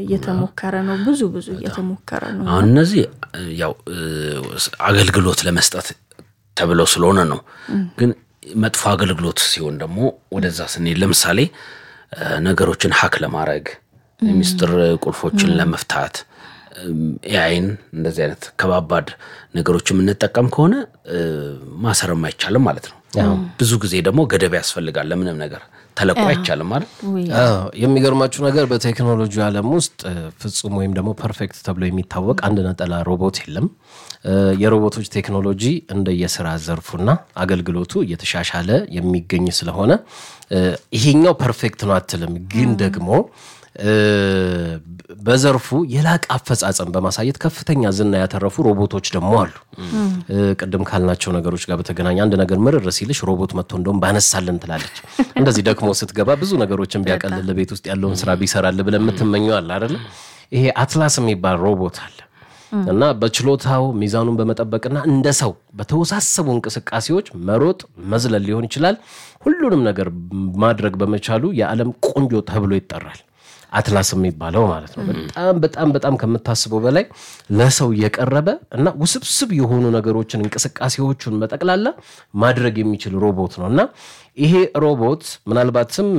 እየተሞከረ ነው። ብዙ ብዙ እየተሞከረ ነው። አሁን እነዚህ ያው አገልግሎት ለመስጠት ተብለው ስለሆነ ነው። ግን መጥፎ አገልግሎት ሲሆን ደግሞ ወደዛ ስንሄድ ለምሳሌ ነገሮችን ሀክ ለማድረግ የሚስጥር ቁልፎችን ለመፍታት ኤአይን እንደዚህ አይነት ከባባድ ነገሮች የምንጠቀም ከሆነ ማሰርም አይቻልም ማለት ነው። ብዙ ጊዜ ደግሞ ገደብ ያስፈልጋል። ለምንም ነገር ተለቆ አይቻልም ማለት የሚገርማችሁ ነገር በቴክኖሎጂ ዓለም ውስጥ ፍጹም ወይም ደግሞ ፐርፌክት ተብሎ የሚታወቅ አንድ ነጠላ ሮቦት የለም። የሮቦቶች ቴክኖሎጂ እንደ የስራ ዘርፉና አገልግሎቱ እየተሻሻለ የሚገኝ ስለሆነ ይሄኛው ፐርፌክት ነው አትልም። ግን ደግሞ በዘርፉ የላቀ አፈጻጸም በማሳየት ከፍተኛ ዝና ያተረፉ ሮቦቶች ደግሞ አሉ። ቅድም ካልናቸው ነገሮች ጋር በተገናኘ አንድ ነገር ምርር ሲልሽ ሮቦት መጥቶ እንደውም ባነሳልን ትላለች። እንደዚህ ደክሞ ስትገባ ብዙ ነገሮችን ቢያቀልል ቤት ውስጥ ያለውን ስራ ቢሰራል ብለን የምትመኘው አለ አይደለ? ይሄ አትላስ የሚባል ሮቦት አለ እና በችሎታው ሚዛኑን በመጠበቅና እንደ ሰው በተወሳሰቡ እንቅስቃሴዎች መሮጥ፣ መዝለል ሊሆን ይችላል። ሁሉንም ነገር ማድረግ በመቻሉ የዓለም ቆንጆ ተብሎ ይጠራል። አትላስ የሚባለው ማለት ነው። በጣም በጣም በጣም ከምታስበው በላይ ለሰው የቀረበ እና ውስብስብ የሆኑ ነገሮችን እንቅስቃሴዎቹን በጠቅላላ ማድረግ የሚችል ሮቦት ነው እና ይሄ ሮቦት ምናልባትም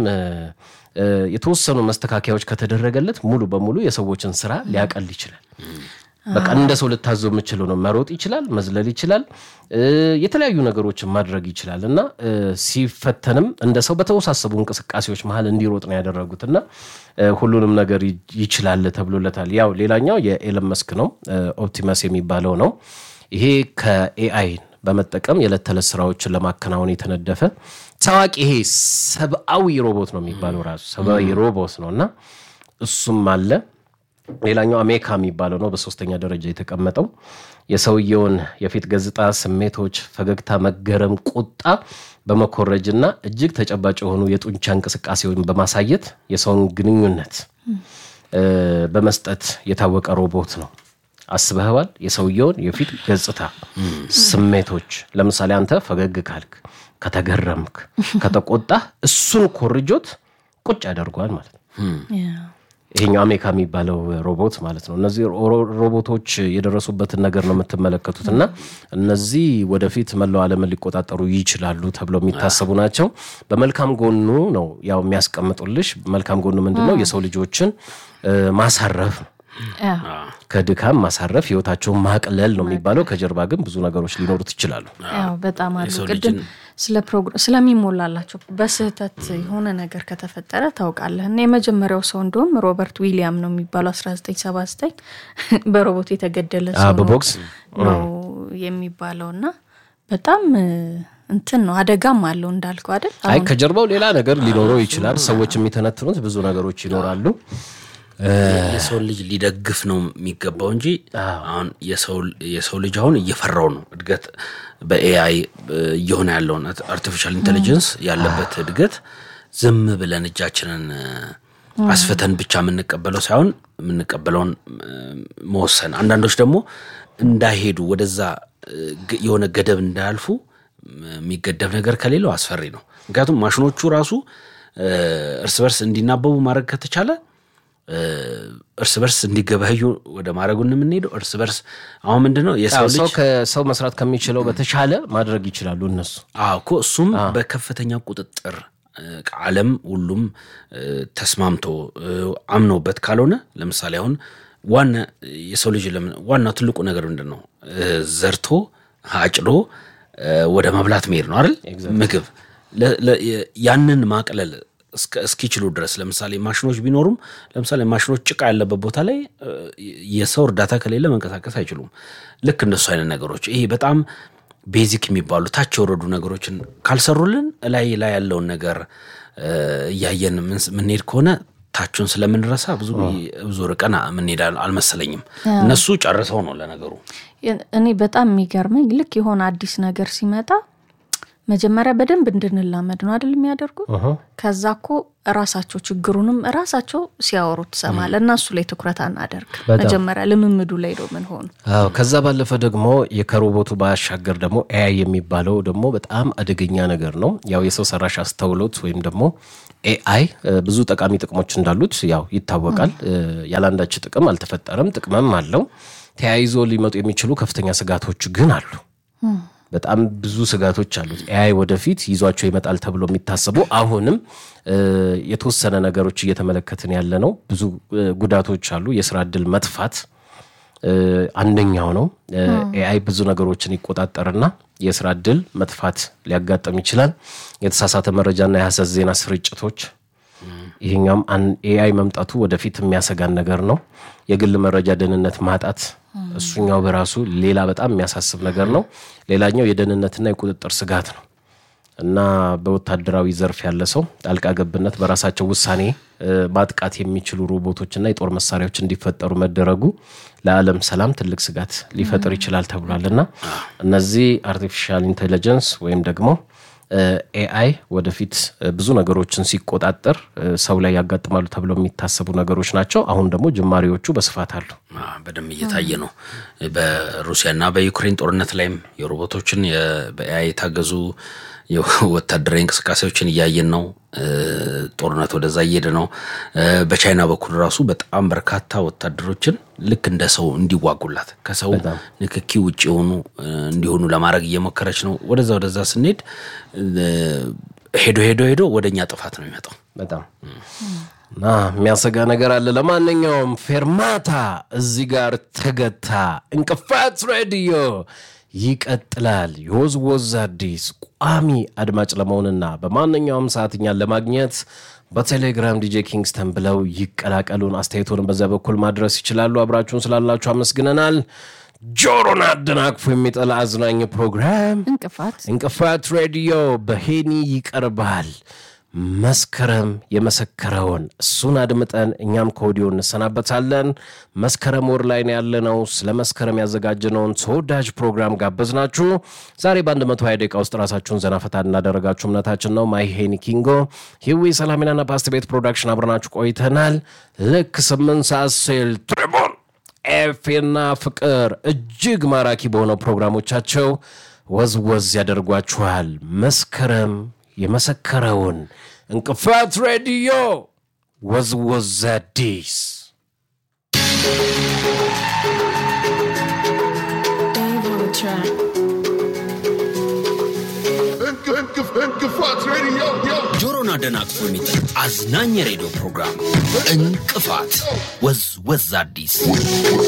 የተወሰኑ መስተካከያዎች ከተደረገለት ሙሉ በሙሉ የሰዎችን ስራ ሊያቀል ይችላል። በቃ እንደ ሰው ልታዘው የምችለው ነው። መሮጥ ይችላል፣ መዝለል ይችላል፣ የተለያዩ ነገሮችን ማድረግ ይችላል እና ሲፈተንም እንደ ሰው በተወሳሰቡ እንቅስቃሴዎች መሀል እንዲሮጥ ነው ያደረጉት እና ሁሉንም ነገር ይችላል ተብሎለታል። ያው ሌላኛው የኤለን መስክ ነው፣ ኦፕቲመስ የሚባለው ነው። ይሄ ከኤአይን በመጠቀም የዕለት ተዕለት ስራዎችን ለማከናወን የተነደፈ ታዋቂ ይሄ ሰብአዊ ሮቦት ነው የሚባለው ራሱ ሰብአዊ ሮቦት ነው እና እሱም አለ። ሌላኛው አሜካ የሚባለው ነው በሶስተኛ ደረጃ የተቀመጠው የሰውየውን የፊት ገጽታ፣ ስሜቶች፣ ፈገግታ፣ መገረም፣ ቁጣ በመኮረጅና እጅግ ተጨባጭ የሆኑ የጡንቻ እንቅስቃሴውን በማሳየት የሰውን ግንኙነት በመስጠት የታወቀ ሮቦት ነው። አስበህዋል? የሰውየውን የፊት ገጽታ፣ ስሜቶች ለምሳሌ አንተ ፈገግ ካልክ፣ ከተገረምክ፣ ከተቆጣህ እሱን ኮርጆት ቁጭ ያደርገዋል ማለት ነው። ይሄኛው አሜካ የሚባለው ሮቦት ማለት ነው። እነዚህ ሮቦቶች የደረሱበትን ነገር ነው የምትመለከቱት እና እነዚህ ወደፊት መላው ዓለምን ሊቆጣጠሩ ይችላሉ ተብለው የሚታሰቡ ናቸው። በመልካም ጎኑ ነው ያው የሚያስቀምጡልሽ። መልካም ጎኑ ምንድን ነው? የሰው ልጆችን ማሳረፍ ነው ከድካም ማሳረፍ ህይወታቸውን ማቅለል ነው የሚባለው። ከጀርባ ግን ብዙ ነገሮች ሊኖሩት ይችላሉ። ያው በጣም አሉ። ቅድም ስለሚሞላላቸው በስህተት የሆነ ነገር ከተፈጠረ ታውቃለህ። እና የመጀመሪያው ሰው እንደውም ሮበርት ዊሊያም ነው የሚባለው 1979 በሮቦት የተገደለ ሰው በቦክስ ነው የሚባለው እና በጣም እንትን ነው አደጋም አለው እንዳልከው አይደል? አይ ከጀርባው ሌላ ነገር ሊኖረው ይችላል። ሰዎች የሚተነትኑት ብዙ ነገሮች ይኖራሉ። የሰው ልጅ ሊደግፍ ነው የሚገባው እንጂ አሁን የሰው ልጅ አሁን እየፈራው ነው እድገት በኤአይ እየሆነ ያለውን አርቲፊሻል ኢንቴሊጀንስ ያለበት እድገት ዝም ብለን እጃችንን አስፍተን ብቻ የምንቀበለው ሳይሆን የምንቀበለውን መወሰን፣ አንዳንዶች ደግሞ እንዳይሄዱ ወደዛ የሆነ ገደብ እንዳያልፉ የሚገደብ ነገር ከሌለው አስፈሪ ነው። ምክንያቱም ማሽኖቹ ራሱ እርስ በርስ እንዲናበቡ ማድረግ ከተቻለ እርስ በርስ እንዲገበያዩ ወደ ማድረጉ የምንሄደው እርስ በርስ አሁን ምንድን ነው የሰው ሰው ልጅ ከሰው መስራት ከሚችለው በተሻለ ማድረግ ይችላሉ እነሱ። አዎ እኮ እሱም በከፍተኛ ቁጥጥር ዓለም ሁሉም ተስማምቶ አምኖበት ካልሆነ ለምሳሌ አሁን ዋና የሰው ልጅ ለምን ዋናው ትልቁ ነገር ምንድን ነው? ዘርቶ አጭዶ ወደ መብላት መሄድ ነው አይደል? ምግብ ያንን ማቅለል እስኪችሉ ድረስ ለምሳሌ ማሽኖች ቢኖሩም ለምሳሌ ማሽኖች ጭቃ ያለበት ቦታ ላይ የሰው እርዳታ ከሌለ መንቀሳቀስ አይችሉም። ልክ እንደሱ አይነት ነገሮች ይሄ በጣም ቤዚክ የሚባሉ ታች የወረዱ ነገሮችን ካልሰሩልን ላይ ላይ ያለውን ነገር እያየን ምንሄድ ከሆነ ታቹን ስለምንረሳ ብዙ ብዙ ርቀን ምንሄድ አልመሰለኝም። እነሱ ጨርሰው ነው ለነገሩ። እኔ በጣም የሚገርመኝ ልክ የሆነ አዲስ ነገር ሲመጣ መጀመሪያ በደንብ እንድንላመድ ነው አይደል የሚያደርጉት። ከዛ እኮ ራሳቸው ችግሩንም ራሳቸው ሲያወሩ ትሰማለ እና እሱ ላይ ትኩረት አናደርግ። መጀመሪያ ልምምዱ ላይ ነው ምን ሆኑ። አዎ ከዛ ባለፈ ደግሞ የከሮቦቱ ባሻገር ደግሞ ኤአይ የሚባለው ደግሞ በጣም አደገኛ ነገር ነው። ያው የሰው ሰራሽ አስተውሎት ወይም ደግሞ ኤአይ ብዙ ጠቃሚ ጥቅሞች እንዳሉት ያው ይታወቃል። ያለአንዳች ጥቅም አልተፈጠረም፣ ጥቅምም አለው። ተያይዞ ሊመጡ የሚችሉ ከፍተኛ ስጋቶች ግን አሉ። በጣም ብዙ ስጋቶች አሉት። ኤአይ ወደፊት ይዟቸው ይመጣል ተብሎ የሚታሰቡ አሁንም የተወሰነ ነገሮች እየተመለከትን ያለ ነው። ብዙ ጉዳቶች አሉ። የስራ እድል መጥፋት አንደኛው ነው። ኤአይ ብዙ ነገሮችን ይቆጣጠርና የስራ እድል መጥፋት ሊያጋጥም ይችላል። የተሳሳተ መረጃና የሐሰት ዜና ስርጭቶች ይሄኛውም ኤአይ መምጣቱ ወደፊት የሚያሰጋን ነገር ነው። የግል መረጃ ደህንነት ማጣት እሱኛው በራሱ ሌላ በጣም የሚያሳስብ ነገር ነው። ሌላኛው የደህንነትና የቁጥጥር ስጋት ነው እና በወታደራዊ ዘርፍ ያለ ሰው ጣልቃ ገብነት በራሳቸው ውሳኔ ማጥቃት የሚችሉ ሮቦቶችና የጦር መሳሪያዎች እንዲፈጠሩ መደረጉ ለዓለም ሰላም ትልቅ ስጋት ሊፈጥር ይችላል ተብሏል እና እነዚህ አርቲፊሻል ኢንቴሊጀንስ ወይም ደግሞ ኤአይ ወደፊት ብዙ ነገሮችን ሲቆጣጠር ሰው ላይ ያጋጥማሉ ተብለው የሚታሰቡ ነገሮች ናቸው። አሁን ደግሞ ጅማሬዎቹ በስፋት አሉ። በደንብ እየታየ ነው። በሩሲያና በዩክሬን ጦርነት ላይም የሮቦቶችን በኤአይ የታገዙ ወታደራዊ እንቅስቃሴዎችን እያየን ነው። ጦርነት ወደዛ እየሄደ ነው። በቻይና በኩል ራሱ በጣም በርካታ ወታደሮችን ልክ እንደ ሰው እንዲዋጉላት ከሰው ንክኪ ውጭ የሆኑ እንዲሆኑ ለማድረግ እየሞከረች ነው። ወደዛ ወደዛ ስንሄድ ሄዶ ሄዶ ሄዶ ወደ እኛ ጥፋት ነው የሚመጣው። በጣም እና የሚያሰጋ ነገር አለ። ለማንኛውም ፌርማታ እዚህ ጋር ተገታ። እንቅፋት ሬዲዮ ይቀጥላል። የወዝወዝ አዲስ ቋሚ አድማጭ ለመሆንና በማንኛውም ሰዓት እኛን ለማግኘት በቴሌግራም ዲጄ ኪንግስተን ብለው ይቀላቀሉን። አስተያየቶንም በዚያ በኩል ማድረስ ይችላሉ። አብራችሁን ስላላችሁ አመስግነናል። ጆሮን አደናቅፎ የሚጠላ አዝናኝ ፕሮግራም እንቅፋት እንቅፋት ሬዲዮ በሄኒ ይቀርባል። መስከረም የመሰከረውን እሱን አድምጠን እኛም ከወዲሁ እንሰናበታለን። መስከረም ወር ላይ ነው ያለነው። ስለ መስከረም ያዘጋጀነውን ተወዳጅ ፕሮግራም ጋበዝናችሁ። ዛሬ በ120 ደቂቃ ውስጥ ራሳችሁን ዘናፈታ እናደረጋችሁ እምነታችን ነው። ማይ ሄኒ ኪንጎ፣ ሂዊ ሰላሚናና ፓስት ቤት ፕሮዳክሽን አብረናችሁ ቆይተናል። ልክ ስምንት ሰዓት ሲል ትሪቡን ኤፌና ፍቅር እጅግ ማራኪ በሆነው ፕሮግራሞቻቸው ወዝወዝ ያደርጓችኋል። መስከረም የመሰከረውን እንቅፋት ሬዲዮ ወዝወዝ አዲስ እንቅፋት ሬዲዮ ጆሮን አደናቅፎ የሚጥል አዝናኝ የሬዲዮ ፕሮግራም እንቅፋት ወዝ ወዝ አዲስ